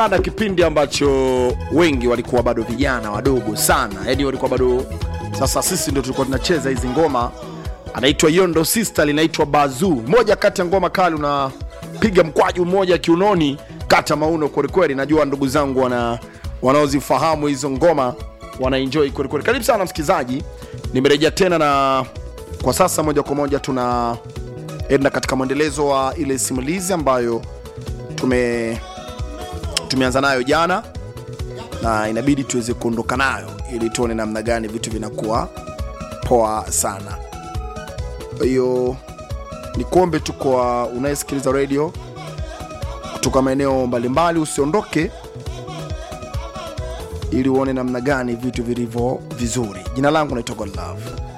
na kipindi ambacho wengi walikuwa bado vijana wadogo sana, yani walikuwa bado. Sasa sisi ndio tulikuwa tunacheza hizi ngoma, anaitwa Yondo Sister, linaitwa Bazu, moja kati ya ngoma kali, unapiga mkwaju mmoja kiunoni, kata mauno kwelikweli. Najua ndugu zangu wana wanaozifahamu hizo ngoma wanaenjoy kwelikweli. Karibu sana msikilizaji, nimerejea tena na kwa sasa moja kwa moja tunaenda katika mwendelezo wa ile simulizi ambayo tume tumeanza nayo jana na inabidi tuweze kuondoka nayo ili tuone namna gani vitu vinakuwa poa sana. Kwa hiyo ni kuombe tu kwa unayesikiliza radio kutoka maeneo mbalimbali, usiondoke ili uone namna gani vitu vilivyo vizuri. Jina langu naitwa Godlove.